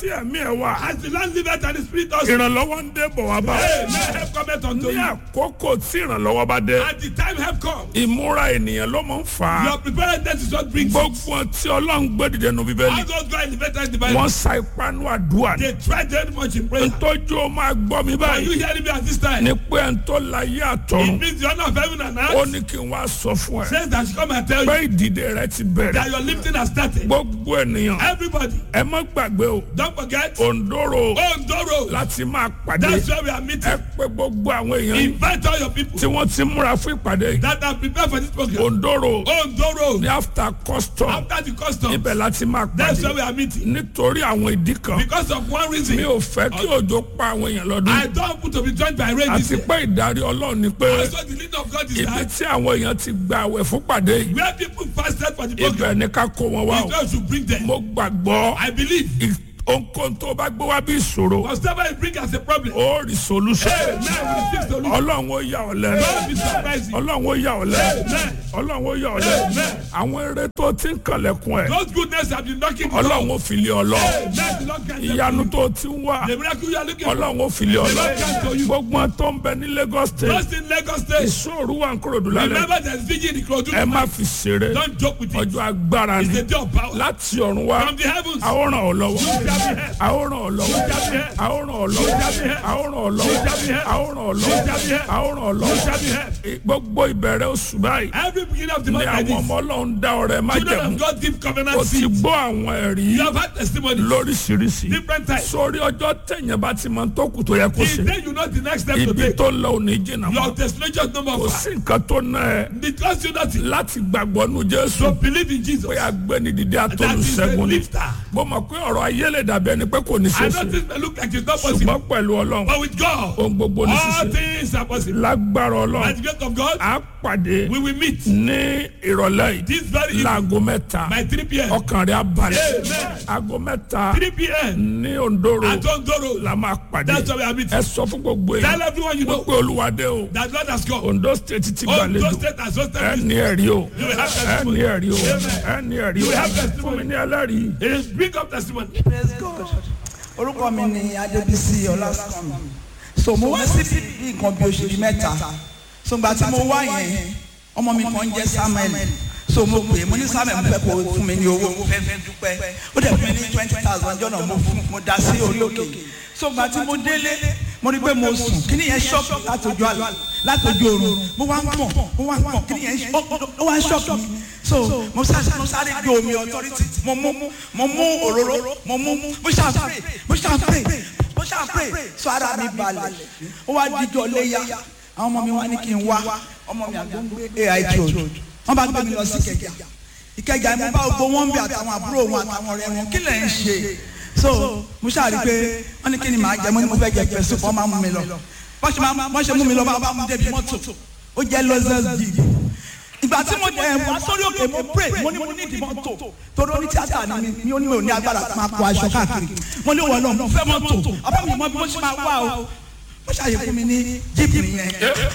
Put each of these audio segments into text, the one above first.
tí ẹ̀mí ẹ̀ wà As the land liveth and the spirit also. ìrànlọ́wọ́ ń dé bọ̀ wá bá Hey, may help cometh unto ní you. àkókò tí ìrànlọ́wọ́ bá dé At the time help come. ìmúra ènìyàn ló máa ń fà á Your preparedness is what brings it. gbogbo tí ọlọ́run gbé dìde nu bíbélì All those God elevated in the Bible. wọ́n sa ipá nù àdúrà ní They tried very much in prayer. ntọ́jú ó máa gbọ́ mi Are you báyìí hearing me at this time? ní pé ẹ̀ ń tó láyé It àtọ̀run means the honor of heaven and ó earth ní kí n wá sọ fún ẹ says that she come and tell pé you ìdìde rẹ ti bẹ̀rẹ̀ that your lifting has started. gbogbo ènìyàn Everybody, ẹ má gbàgbé o don't forget. òǹdóró Ondoro. láti máa pàdé That's where we are ẹ meeting. pé gbogbo àwọn èèyàn yìí Invite all your people tí wọ́n ti múra fún ìpàdé yìí that are prepared for this program. òǹdóró Ondoro. ní after custom After the custom, ibẹ̀ láti máa that's pàdé where we are meeting. nítorí àwọn ìdí kan Because of one mi reason, ò fẹ́ kí òjò pa àwọn èèyàn lọ́dún I don't want to be joined by rain this àti year. pé ìdarí ọlọ́run ni pé Also, the leading of God is ibi that tí àwọn èèyàn ti gba àwẹ̀ fún pàdé yìí where people fasted for the program, ibẹ̀ ni ká kó wọn wá is o where we should bring them. mo gbàgbọ́ I believe. ì- ohunkóhun tó bá gbé wá bí ìṣòro Whatever you bring as a problem, ó rí solution hey, man, we receive solution. ọlọ́run ó yà ọ́ lẹ́nu Don't be surprised. ọlọ́run ó yà ọ́ lẹ́nu Amen. ọlọ́run ó yà ọ́ lẹ́nu Amen. àwọn eré tó ti ń kànlẹ̀kùn ẹ̀ Those goodness have been knocking the door. ọlọ́run ó fi lé ọ lọ Hey, man, the Lord grant them ìyanu to tó ti ń wá you. The miracle you are looking for. ọlọ́run ó fi lé ọ lọ Lord grant to you. gbogbo wọn tó ń bẹ ní Lagos state Just in Lagos State, ìṣòro wà ń kúròdú lálẹ́ remember there's vigil in Ikorodu. ẹ má fi ṣeré Don't joke with it. ọjọ́ agbára It's ni the day of power. láti ọ̀run wá From the heavens, àwòrán ọ̀ lọ́wọ́ shall be heard. àwòrán ọ̀ lọ́wọ́ shall be heard. àwòrán ọ̀ lọ́wọ́ shall be heard. àwòrán ọ̀ lọ́wọ́ shall be heard. àwòrán ọ̀ shall be lọ́wọ́ heard. àwòrán ọ̀ You shall lọ́wọ́ be heard. gbogbo ìbẹ̀rẹ̀ oṣù báyìí Every beginning of the ni month like àwọn this, ọmọ ọlọ́run dá ọrẹ má children jẹ̀mú of God give o covenant ti seed. gbọ́ àwọn ẹ̀rí You have had testimony. lóríṣiríṣi Different types. sórí ọjọ́ tẹ̀yìn bá ti máa tó kù tó yẹ kó The ṣe day you know the next step to ibi take, tó lọ òní jìnnà mọ́ your destination is number kò one. sí nǹkan tó ná ẹ It costs you nothing. láti gbàgbọ́ nu Jésù So believe in Jesus. pé agbẹ́nidìde That is a àtolùṣẹ́gun ni lifter. mo mọ̀ pé ọ̀rọ̀ ayé lè dàbí ẹni pé kò ní I ṣe know ṣe this may look like it's not possible, ṣùgbọ́n pẹ̀lú ọlọ́run but with God, ohun gbogbo ní all ṣíṣe things are possible. lágbára By ọlọ́run the grace of God, á pàdé we will meet ní ìrọ̀lẹ́ yìí this very evening láago mẹ́ta by 3 p.m. ọkàn rẹ̀ á balẹ̀ Amen. aago mẹ́ta 3 p.m. ní Ondoro at Ondoro. la máa pàdé That's why we are meeting. ẹ sọ fún gbogbo Tell yẹn everyone you know pé Olúwadé o that God has come. Ondo state ti Ondo gbàlejò State has hosted ẹ this. ní ẹ̀rí o You will have ẹ ní testimony. ẹ̀rí o Amen. ẹ ní ẹ̀rí You o will have fún testimony. mi ní ẹlẹ́rìí. It is bring up testimony. praise god orúkọ mi ni adébísí ọlásùnmí so mo wá sí bí nǹkan bí oṣù bíi mẹ́ta so gbà tí mo wá yẹn ọmọ mi kan jẹ́ samuel so mo pè é mo ní samuel mo fẹ́ kó o fún mi ní owó mo fẹ́ fi dúpẹ́ ó dẹ̀ fún mi ní twenty thousand jọ́nà mo fún mo dá sí orí òkè so gbà tí mo délé mo rí pé mo sùn kí ni yẹn ṣọ́ọ̀kì látọjú àlá látọjú oorun mo wá ń pọ̀ mo wá ń pọ̀ kí ni yẹn ó ó wá ń ṣọ́ọ̀kì mi so mo sáré mo sáré gbé omi authority mo mú mo mú òróró mo mú mo ṣàpè mo ṣàpè mo ṣàpè so ara mi balẹ̀ ó wá díjọ léyà àwọn ọmọ mi wá ní kí n wá ọmọ mi àgbọn gbé AIT road wọ́n bá gbé mi lọ sí Ìkẹjà Ìkẹjà mo bá gbogbo wọn bí àtàwọn àbúrò wọn àtàwọn ọ̀rẹ́ wọn kí lẹ̀ ń ṣe so mo ṣàrí pé wọ́n ní kí ni màá jẹ mo ní mo fẹ́ jẹ pẹ̀sù fún ọmọ mi lọ wọ́n ṣe máa wọ́n ṣe mú mi lọ bá bá mú débi mọ́tò ó jẹ́ lọ́sẹ̀s dìbò ìgbà tí mo dẹ̀ wá sórí òkè mo pray mo ní mo ní ìdí mọ́tò torí oní tíátà ni mi mi ò ní mi ò ní agbára máa kó aṣọ káàkiri mo ní wọ́n lọ mo fẹ́ mọ́tò àbá mi mọ bí mo ṣe máa wá o mo ṣàyè fún mi ní jíìpù yẹn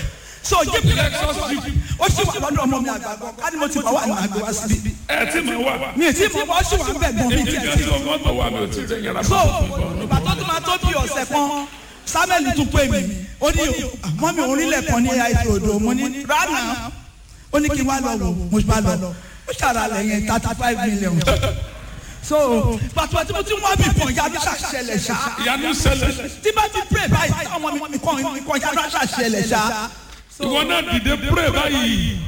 so jíìpù yẹn ó sì wà lọ́dọ̀ ọmọ mi àgbàgbọ́ ká ní mo ti bá wà ní àgbẹ̀ wá síbí ẹ tí mo wà mi ì tí mo wá sí wà ń bẹ̀ gan mi ì tí ì tí tó mọ́tò wà mí ò tí ì tẹ̀ yàrá so ìgbà tó tún máa tó bí ọ̀sẹ̀ kan samuel tún pè mí ó ní mọ́ mi orílẹ̀ kan ní àìsàn odò mo ní rárá ó ní kí n wá lọ wò mo bá lọ ó ṣàrà lẹ́yìn thirty five million so pàtó tí mo ti ń wá bí kan yàrá ṣàṣẹlẹ̀ ṣá ìyanu ṣẹlẹ̀ tí bá ti pray báyìí táwọn ọmọ mi kàn kàn yàrá ṣàṣẹlẹ̀ ṣá ìwọ náà dìde pray báyìí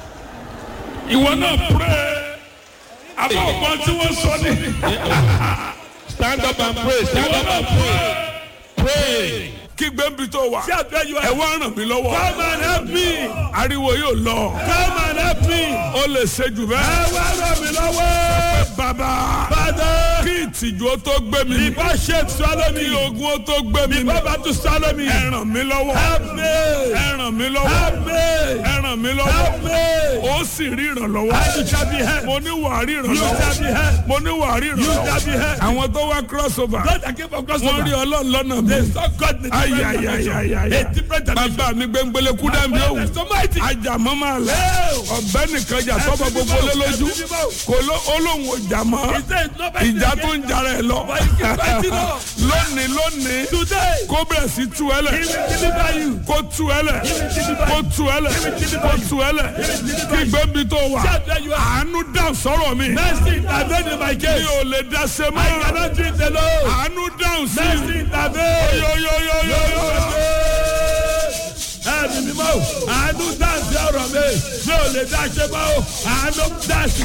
ìwọ náà pray àbọ̀ ọ̀gbọ́n tí wọ́n sọ ní. Stand up and pray. Stand up and pray. Pray. kí gbẹ́ǹbì tó wà See how where you ẹ are. wá ràn mí lọ́wọ́ Come and help me. ariwo yóò lọ Come and help me. ó lè ṣe jù Ẹ bẹ́ẹ̀. wá ràn mí lọ́wọ́. bàbá Father, kí ìtìjú ó tó gbé mi mì before shame swallow kí me. ogun ó tó gbé mi mì Before battle swallow me. ẹ ràn mí lọ́wọ́ Help me. ẹ ràn mí lọ́wọ́ Help me. ẹ ràn mí Help lọ́wọ́ me. ó sì rí ìrànlọ́wọ́ And you shall be helped. mo ní wàá rí You shall ìrànlọ́wọ́ be helped. mo ní wàá rí You shall be ìrànlọ́wọ́ helped. àwọn tó wá crossover God that came from wọ́n rí crossover. ọlọ́run lọ́nà mi They saw God in a different dimension. ayayayaya A different dimension. bàbá mi gbẹngbẹlẹ kú dàbí òwú That's so mighty. ajamọ́ máa lẹ̀ ọ̀bẹ nìkan jà tọ́ba gbogbo lé lójú kò ló olóhùn ojú jà mọ́ He said it's not by ìjà tó ń jara ẹ lọ But he keep fighting on. lónìí lónìí Today, kó bẹ̀rẹ̀ sí tú ẹ lẹ̀ he will deliver you. kó tú ẹ lẹ̀ kó tú ẹ lẹ̀ kó tú ẹ lẹ̀ kí gbẹ́bí tó wà Shout where you are. àánú dá sọ̀rọ̀ mi Mercy intervene in my mi case. ò lè dá se I mọ́ cannot do it alone. àánú dáhùn sí Mercy intervene. yóyóyóyóyó. Ẹ̀mí mímọ́ o, àánú dáǹsì ọ̀rọ̀ mi, mi ò lè dá ṣe mọ́ o, àánú dáǹsì